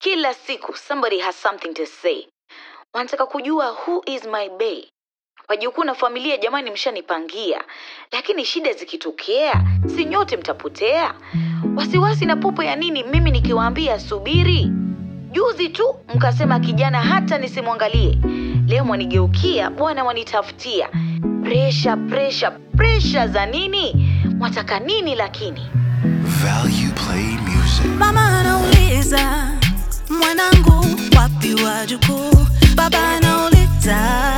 Kila siku somebody has something to say. Wanataka kujua who is my bae. Wajukuu na familia, jamani, mshanipangia, lakini shida zikitokea, si nyote mtapotea. Wasiwasi na popo ya nini? Mimi nikiwaambia subiri. Juzi tu mkasema kijana hata nisimwangalie, leo mwanigeukia, bwana mwanitafutia. Presha, presha, presha za nini? Mwataka nini lakini? Value Play Music. Mama anauliza mwanangu, wapi wajukuu? Baba anauliza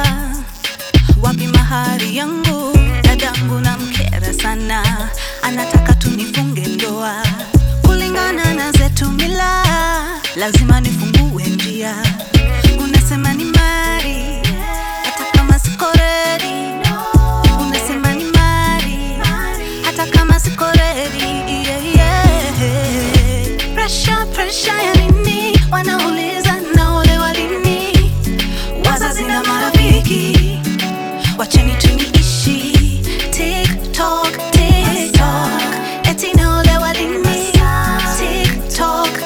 wapi mahari yangu? Dadangu na mkera sana, anataka tunifunge ndoa kulingana na zetu mila, lazima nifungue njia. Unasema ni mari, hata kama siko ready. Unasema ni mari, hata kama siko ready. Yeah, yeah. Pressure, pressure ya nini? Wanauliza naolewa lini? Wazazi na marafiki, wacheni tuniishi. TikTok, TikTok, eti naolewa lini? TikTok,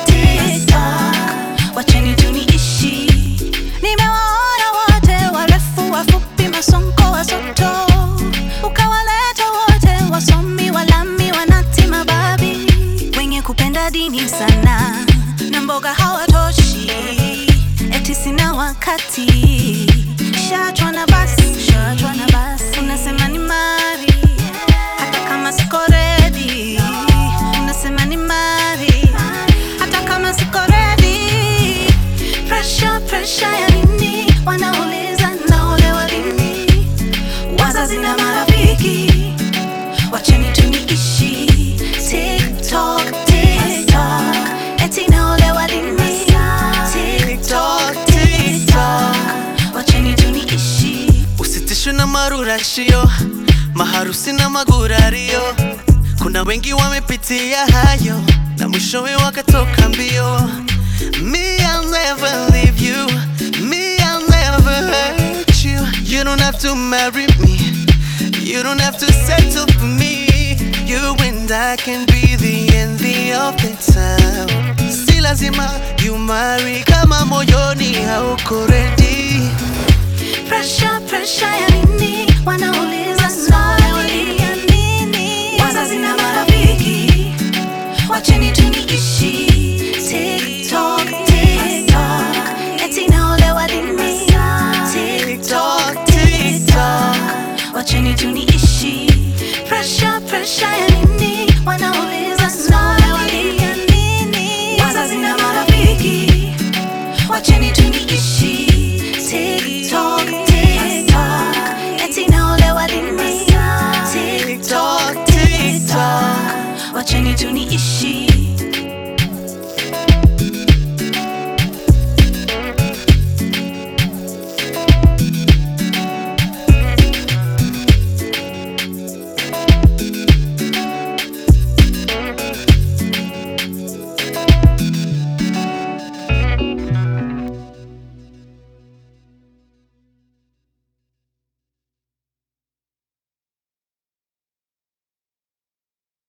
TikTok, wacheni tuniishi. Nimewaona wote warefu, wafupi, masonko, wasoto, ukawaleta wote wasomi, walami, wanati, mababi, wenye kupenda dini sana na mboga hawatoshi, eti sina wakati, shachwa na basi, shachwa na basi, unasema ni mari hata kama siko ready, unasema ni mari hata kama siko ready. Pressure, pressure ya nini? Wanauliza naolewa lini? Wazazi na marafiki, wacheni tuniishi. TikTok, TikTok, eti naolewa lini? TikTok, TikTok, wacheni tuniishi. Usitishwe na marurashio, maharusi na magurario. Kuna wengi wamepitia hayo na mwishowe wakatoka mbio. Me, I'll never leave you. Me, I'll never hurt you. You don't have to marry me. You don't have to settle for me. You and I can be the envy of the town. Si lazima you marry kama moyoni hauko ready. Pressure, pressure ya nini? Wanauliza swali ya nini? Wazazi na marafiki, wacheni tuniishi. TikTok, TikTok, eti naolewa lini? TikTok, TikTok, wacheni tuniishi. Pressure, pressure ya nini? Wanauliza swali ya nini? Wazazi na marafiki, wacheni tuniishi. TikTok, TikTok, eti naolewa lini? TikTok, TikTok, wacheni tuniishi.